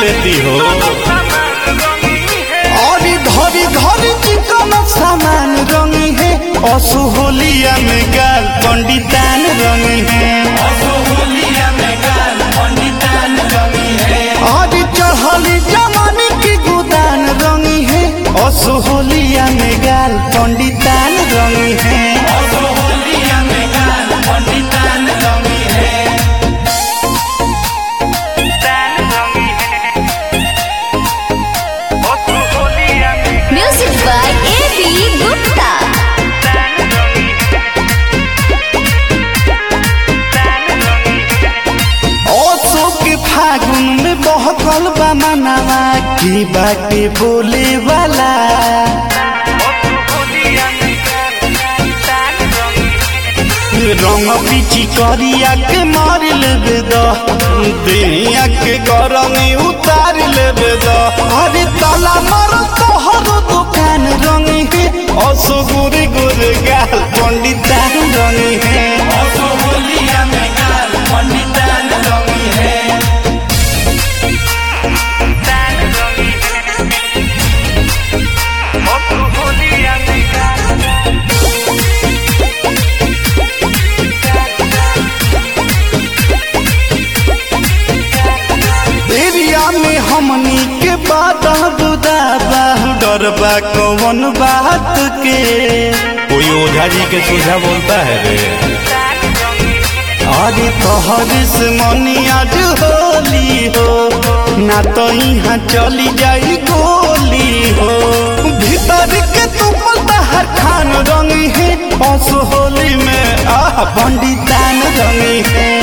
लेती हो और धरी धरी चिकन सामान रंगी है असुहोलिया में गाल पंडितान रंगी है और चढ़ली जमाने की गुदान रंगी है असुहोलिया में गाल पंडितान रंगी है Music by A.B. Gupta. ओसो के फागुन में बहकल बा मनावा की बाटे बोले वाला रंग पीची करिया के मार लेबे द दुनिया के गरमी उतार लेबे द अरे ताला मार तोहर दुकान रंगी है असो गुरे गुरे गाल पंडितान रंगी है एरिया में हमनी के बात बुदाबा डरबा कौन बात के कोई ओझा जी के सोझा बोलता है रे अरे तोहर से मनी आज होली हो ना तो यहाँ चली जाई गोली हो भीतर के तू हर खान रंगी है असो होली में आह पंडितान रंगी है